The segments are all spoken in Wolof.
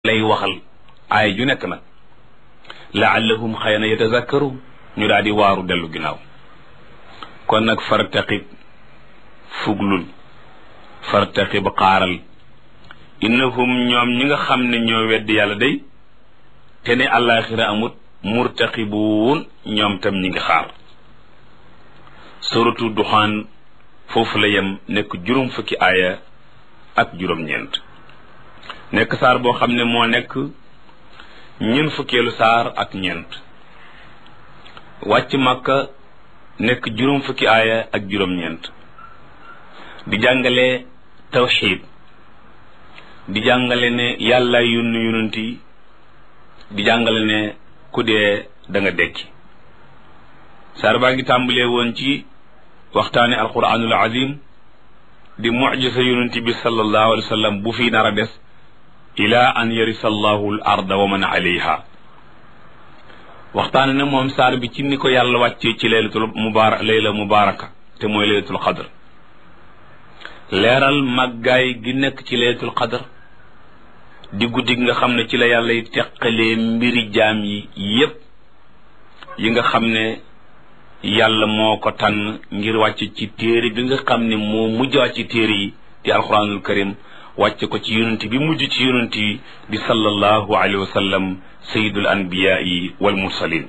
lay waxal aay ju nekk nag laallahum xëy na yatazakkaru ñu daal di waaru dellu ginnaaw kon nag fartaqib fuglul fartaqib xaaral innahum ñoom ñi nga xam ne ñoo weddi yàlla day te ne àllaaxira amut murtaqibuun ñoom tam ñi ngi xaar suratu duxaan foofu la yem nekk juróom fukki aaya ak juróom-ñeent nekk saar boo xam ne moo nekk ñeent fukkeelu saar ak ñeent wàcc màkka nekk juróom fukki aaya ak juróom-ñeent di jàngale tawxiid di jàngale ne yàlla yónni yonent yi di jàngale ne ku dee da nga dekki saar baa ngi tàmbalee woon ci waxtaane alquranul azim di mujisa yonent bi sallallahu alayhi wa sallam bu fi nar a des ila an yarisa allahu al arda wa man alayha waxtaane na moom saar bi ci ni ko yàlla wàccee ci laylatul mubarak layla mubaraka te mooy laylatul qadr leeral màggaay gi nekk ci laylatul qadr di guddi gi nga xam ne ci la yàlla yi teqalee mbiri jaam yi yépp yi nga xam ne yàlla moo ko tànn ngir wàcc ci téere bi nga xam ne moo mujj wàcc ci téere yi di alquranul karim wàcce ko ci yonent bi mujj ci yonent yi di sallallahu alayhi wa sallam sayidul anbiyaai wal mursalin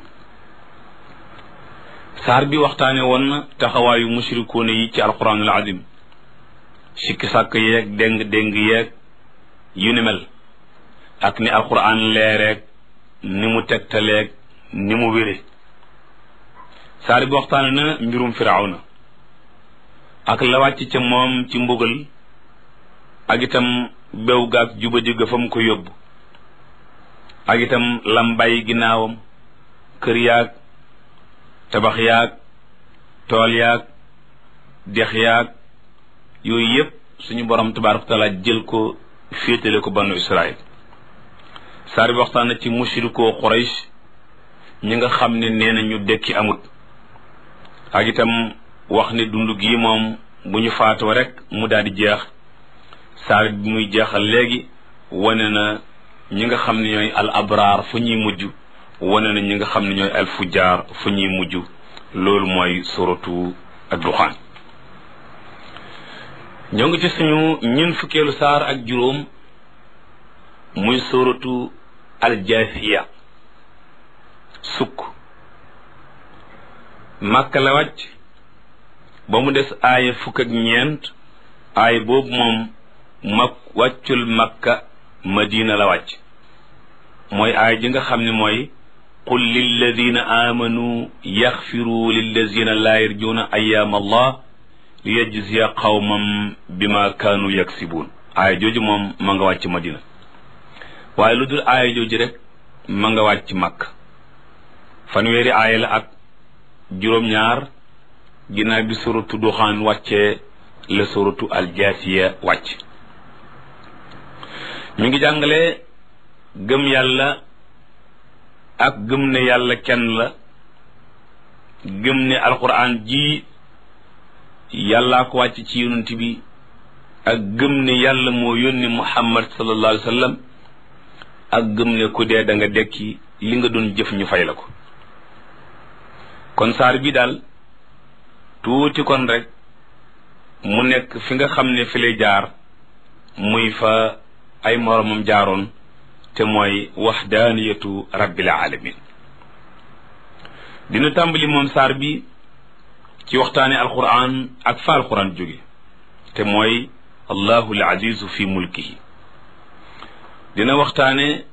saar bi waxtaane woon na taxawaayu mushrikuuna yi ci alquranul azim sikki sàkk yeeg déng déng yeeg yu ni mel ak ni alquran leereeg ni mu tegtaleeg ni mu wére saar bi waxtaane na mbirum firawna ak la wàcc ca moom ci mbugal ak itam bew gaag juba digga fa mu ko yóbbu ak itam lam bàyyi ginnaawam kër yaag tabax yaag tool yaag dex yaag yooyu yépp suñu borom tabaaraka taala jël ko féetale ko banu israil saar bi waxtaan na ci mushrikoo Quraysh ñi nga xam ne nee na ñu dekki amut ak itam wax ne dund gi moom bu ñu faatoo rek mu daal di jeex saar bi muy jeexal léegi wane na ñi nga xam ne ñooy al abraar fu ñuy mujj wane na ñi nga xam ne ñooy al fujjaar fu ñuy mujj loolu mooy suratu ad-duxaan ñoo ngi ci suñu ñun fukkeelu saar ak juróom muy suratu al jaasiya sukk màkka la wàcc ba mu des aaya fukk ak ñeent aaya boobu moom mak wàccul makka madina la wàcc mooy aaya ji nga xam ne mooy qul lilladina amanu yaxfiru lilladina laa yarjuuna ayaam allah li yajziya qawmam bima kaanu yaksibuun aaya jooju moom ma nga wàcc madina waaye lu dul aaya jooju rek ma nga wàcc makka fanweeri aaya la ak juróom-ñaar ginnaaw bi suratu duxaan wàccee la suratu aljaasiya wàcc mi ngi jàngale gëm yàlla ak gëm ne yàlla kenn la gëm ne alquran ji yàllaa ko wàcc ci yonent bi ak gëm ne yàlla moo yónni muhammad sallallahu alayhi wa sallam ak gëm ne ku dee da nga dekki li nga doon jëf ñu fay la ko kon saar bi daal tuuti kon rek mu nekk fi nga xam ne fi lay jaar muy fa ay moromam jaaroon te mooy waxdaaniyatu rabbil alamin dina tàmbali moom saar bi ci waxtaane alquran ak fa alquran jóge te mooy allahu al azizu fi mulkihi dina waxtaane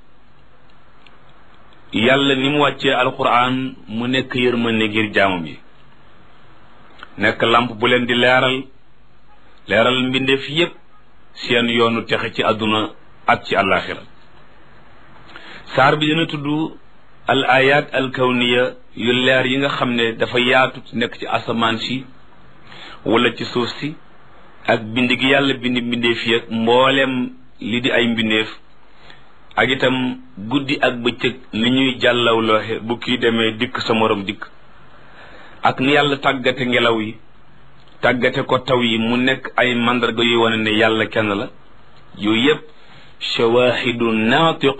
yàlla ni mu wàccee alquran mu nekk yërmande ngir jaamam yi nekk lamp bu leen di leeral leeral mbindeef yépp seen yoonu texe ci àdduna ak ci àllaaxira saar bi dina tudd al ayat al kawniya yu leer yi nga xam ne dafa yaatu nekk ci asamaan si wala ci suuf si ak bind gi yàlla bind mbindeef yi ak mbooleem li di ay mbindeef ak itam guddi ak bëccëg ni ñuy jàllawlooxe bu kii demee dikk sa morom dikk ak ni yàlla tàggate ngelaw yi tàggate ko taw yi mu nekk ay mandarga yuy wane ne yàlla kenn la yooyu yépp shawahidu naatiq